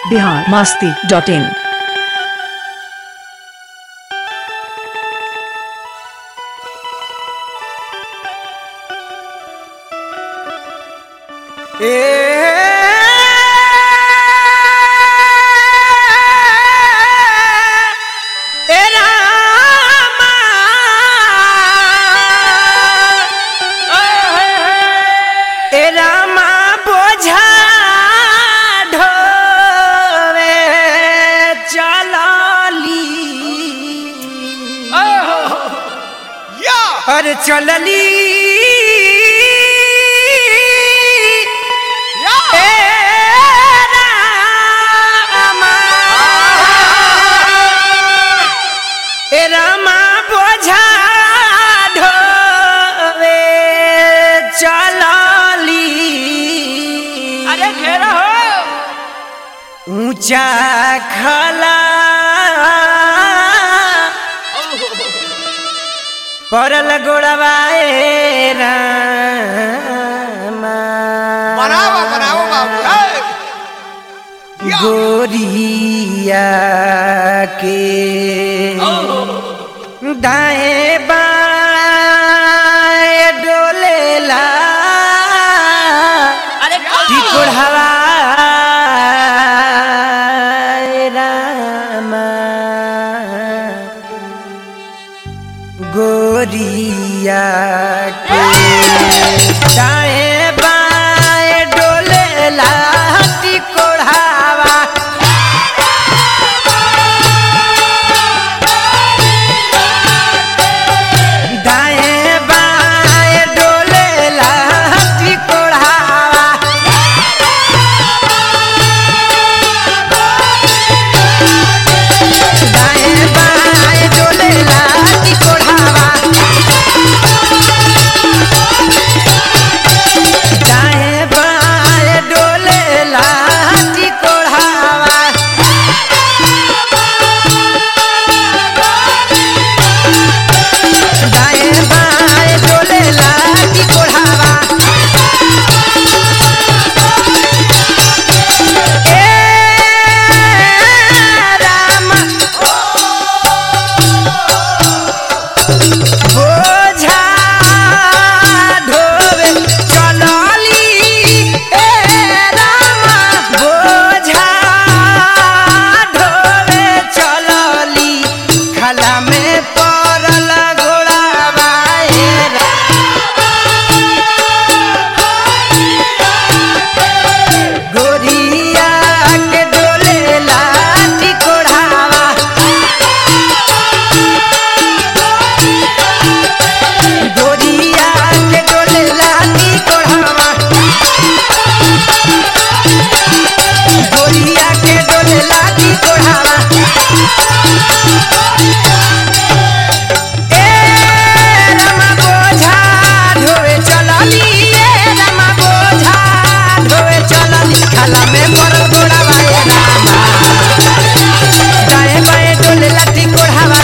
Bihar Masti dot in ए रामा ए रामा बोझा ढोवे चलली अरे चलली ए रामा ए रामा बोझा ढोवे चलली अरे घेरा हो ऊंचा खला परल गोड़वाए रामा बनाओ बनाओ बाबू ए! या! गोरिया के दाएं बाएं डोलेला अरे टिकोड़ हवा रामा गोरिया के दाएं बाएं डोलेला टिकोड़ हवा दाएं बाएं डोलेला टिकोड़ हवा दाएं बाएं डोलेला टिकोड़ हवा दाएं बाएं डोलेला टिकोड़ हवा दाएं बाएं डोलेला टिकोड़ हवा ए राम बोझा ढोवे चलली ए रामा बोझा ढोवे चलली खला में पड़ल घोड़ावा ए गोरिया के डोले लाठी कोढ़ावा गोरिया के डोले लाठी कोढ़ावा गोरिया के डोले लाठी कोढ़ावा ए रमा बोझा ढोवे चलली ए रमा बोझा ढोवे चलली खाला में पड़ल गोड़ावा ए रामा दाएं बाएं डोले लाठी कोढ़ावा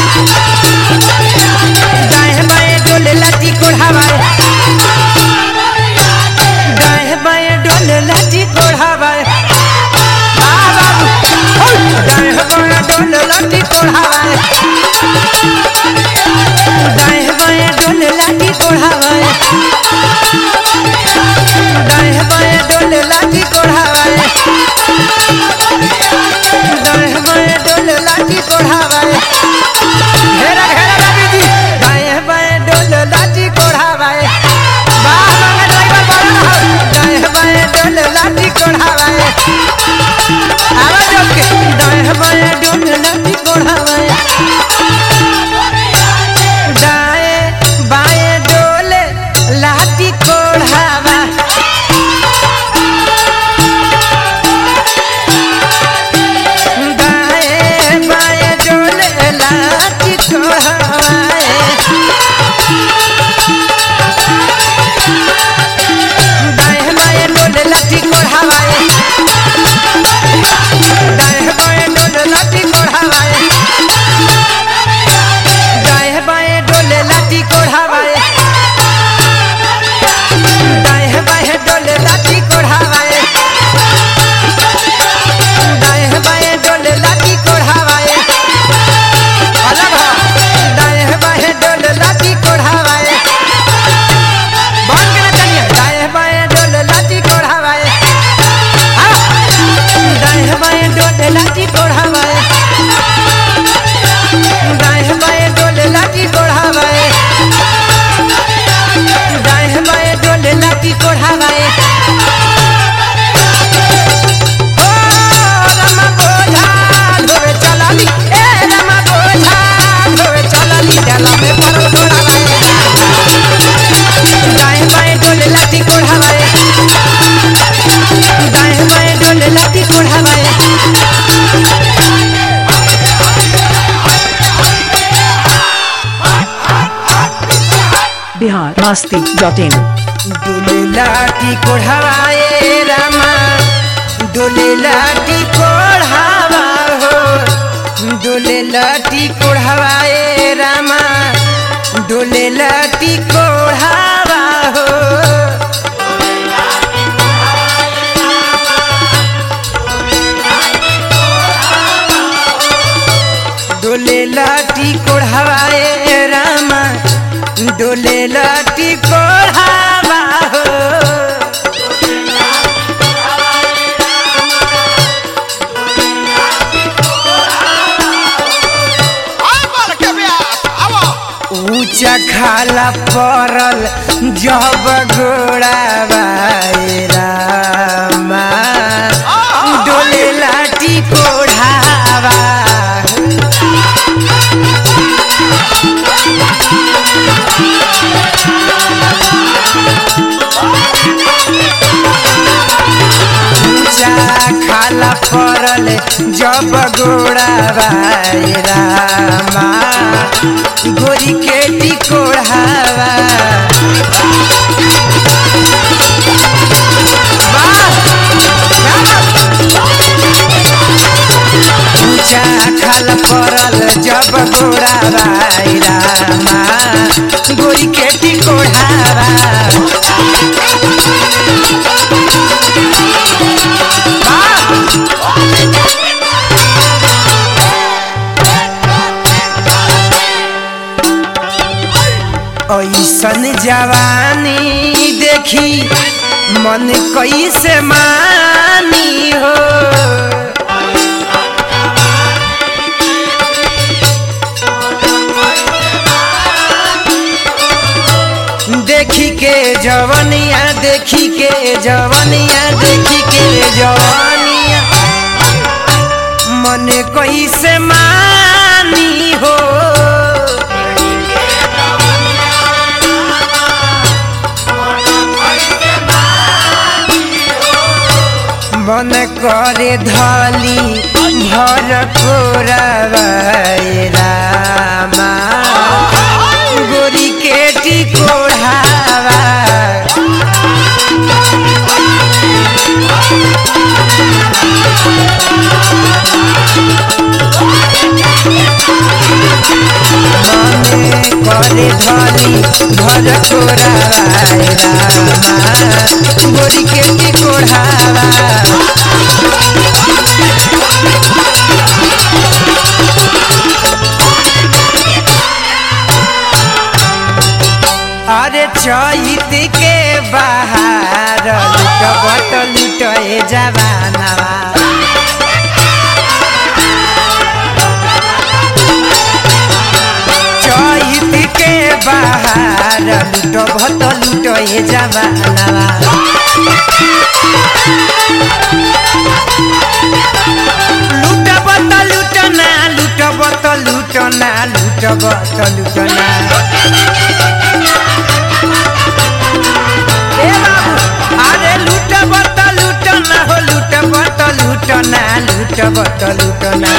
दाएं बाएं डोले लाठी कोढ़ावा दाएं बाएं डोले लाठी कोढ़ावा वाह बाबू दाएं बाएं डोले लाठी कोढ़ावा दाएं बाएं डोले लाठी कोढ़ावा दाएं बाएं डोले लाठी कोढ़ावा दाएं बाएं डोले लाठी कोढ़ावा घेरा घेरा रवि जी दाएं बाएं डोले लाठी कोढ़ावा वाह मंगा ड्राइवर बड़ा रहो दाएं बाएं डोले लाठी कोढ़ावा आवाज ओके दाएं बाएं डोले लाठी कोढ़ावा दाएं बाएं डोले कोढ़ावाए ओ रमा बोझा ढोवे चलली ए रमा बोझा ढोवे चलली डाला में परल घोड़ावाए दाएं बाएं डोले लाठी कोढ़ावाए दाएं बाएं डोले लाठी कोढ़ावाए बिहार मस्ती डॉट इन डोले लाठी कोढ़ावाए रामा डोले लाठी कोढ़ावा हो डोले लाठी कोढ़ावाए रामा डोले लाठी कोढ़ावा हो डोले लाठी कोढ़ावाए रामा डोले लाठी कोढ़ावा हो आ बाल के ब्यास आवो ऊंचा खाला परल जब गोड़ावाए रामा डोले लाठी कोढ़ावा ऊंचा खाला परल जब गोड़ावाए रामा गोरी के टिकोढ़ावा ऊंचा खाल परल जब गोड़ावाए रामा गोरी के टिकोढ़ावा ऐसन जवानी देखी मन कैसे मानी हो देखी के जवनिया देखी के जवनिया देखी के जवनिया मन कैसे मानी हो मन करे धली भर कोरवाए रामा गोरी के टिकोढ़ावा मने करे धली भर कोरवाए रामा गोरी के टिकोढ़ावा अरे चैत के बाहर लुटबट लुटए जवानवा चैत के बाहर लुटबट लुटए जवानवा लुटबट लुटना लुटबट लुटना लुटबट लुटना ए बाबू अरे लुटबट लुटना हो लुटबट लुटना लुटबट लुटना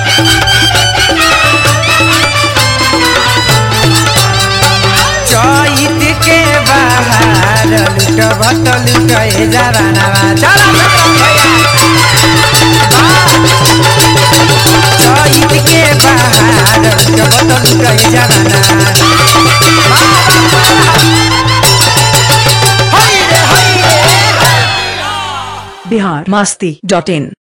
चैत के बाहर लुटबट लुटए जवानवा चला चैत के बाहर लुटबट लुटए जवाना बिहार मस्ती डॉट इन